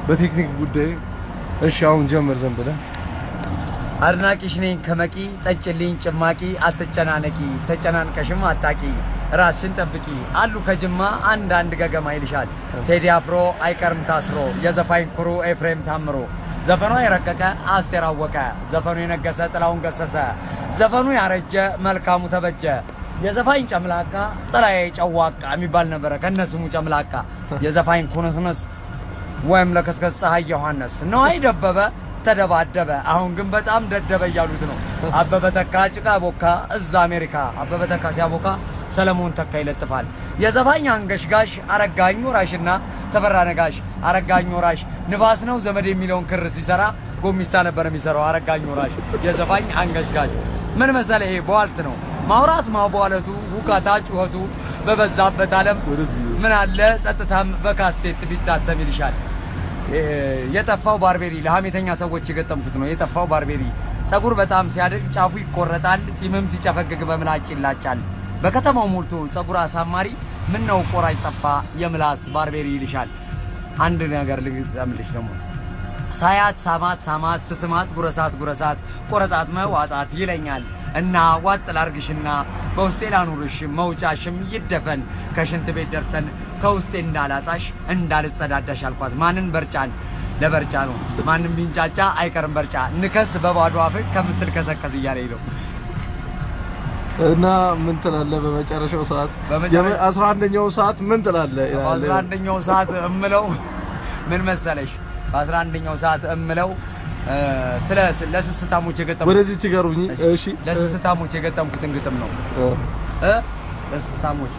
በቴክኒክ ጉዳይ። እሺ አሁን ጀምር ዘን ብለህ አድናቂሽ ነኝ ከመቂ ጠጭልኝ ጭማቂ አትጨናነቂ ተጨናንቀሽም አታቂ ራስሽን ጠብቂ አሉ ከጅማ አንዳንድ ገገማ ይልሻል ቴዲ አፍሮ አይቀርም ታስሮ የዘፋኝ ኩሩ ኤፍሬም ታምሮ ዘፈኗ የረቀቀ አስቴር አወቀ ዘፈኑ የነገሰ ጥላውን ገሰሰ ዘፈኑ ያረጀ መልካሙ ተበጀ የዘፋኝ ጨምላቃ ጥላዬ ጨዋቃ የሚባል ነበረ ከነስሙ ጨምላቃ የዘፋኝ ኩንስንስ ወይም ለከስከስ ፀሐይ ዮሐንስ ነዋይ ደበበ ተደባደበ። አሁን ግን በጣም ደደበ እያሉት ነው። አበበ ተካ ጭቃ ቦካ እዛ አሜሪካ። አበበ ተካ ሲያቦካ ሰለሞን ተካ ይለጥፋል። የዘፋኝ አንገሽጋሽ አረጋኝ ወራሽና ተፈራ ነጋሽ። አረጋኝ ወራሽ ንባስ ነው ዘመድ የሚለውን ክር ሲሰራ ጎሚስታ ነበር የሚሰራው አረጋኝ ወራሽ። የዘፋኝ አንገሽጋሽ ምን መሰለ፣ ይሄ በዋልት ነው ማውራት ማቧለቱ ሁካታ ጩኸቱ በበዛበት ዓለም ምን አለ ጸጥታም በካሴት ቢታተም ይልሻል። የጠፋው ባርቤሪ ለሀሜተኛ ሰዎች የገጠምኩት ነው። የጠፋው ባርቤሪ ጸጉር በጣም ሲያድግ ጫፉ ይቆረጣል፣ ጺምም ሲጨፈግግ በምላጭ ይላጫል። በከተማው ሞልቶ ጸጉር አሳማሪ ምን ነው ቆራጭ ጠፋ የምላስ ባርቤሪ ይልሻል። አንድ ነገር ልግጠምልሽ ደግሞ ሳያት ሳማት ሳማት ስስማት ጉረሳት ጉረሳት ቆረጣት መዋጣት ይለኛል እና ዋጥ ላርግሽና በውስጤ ላኑርሽ መውጫሽም ይደፈን ከሽንት ቤት ደርሰን ከውስጤ እንዳላጣሽ እንዳልጸዳዳሽ አልኳት። ማንን በርጫን ለበርጫ ነው ማንም ቢንጫጫ አይቀርም በርጫ ንከስ በባዶ አፍ ከምትል ከሰከስ እያለኝ ነው። እና ምን ትላለህ? በመጨረሻው ሰዓት በመጨረ- አስራ አንደኛው ሰዓት ምን ትላለህ? ይላል። በአስራ አንደኛው ሰዓት እምለው ምን መሰለሽ፣ በአስራ አንደኛው ሰዓት እምለው እ፣ ስለ ለስስታሞች የገጠምኩት ወደዚች ጋሩኝ። እሺ ለስስታሞች የገጠምኩትን ግጥም ነው እ፣ እ ለስስታሞች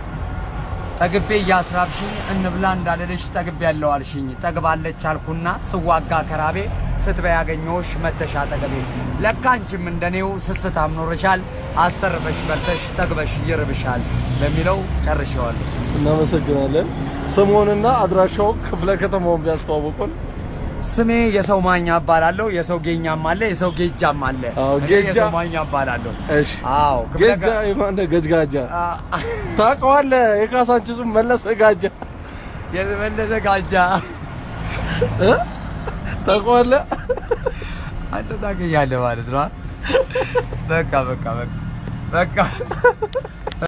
ጠግቤ እያስራብሽኝ እንብላ እንዳልልሽ ጠግቤ ያለው አልሽኝ ጠግባለች አልኩና ስዋጋ ከራቤ ስትበይ ያገኘሁሽ መተሻ ጠገቤ ለካ አንቺም እንደኔው ስስታም ኖርሻል አስተርፈሽ በልተሽ ጠግበሽ ይርብሻል በሚለው ጨርሼዋለሁ። እናመሰግናለን። ስሙንና አድራሻው ክፍለ ከተማውን ቢያስተዋውቁን። ስሜ የሰው ማኛ እባላለሁ። የሰው ጌኛም አለ፣ የሰው ጌጃም አለ። አዎ፣ እኔ ጌጃ- የሰው ማኛ እባላለሁ። እሺ አዎ ክፍለ ጌጃ ከ- የማነ ገጅጋጃ አ- ታውቀዋለህ? የካሳንቺሱን መለሰ ጋጃ የመለሰ ጋጃ እ? ታውቀዋለህ? አንተ ታገኛለህ ማለት ነው። በቃ በቃ በቃ በቃ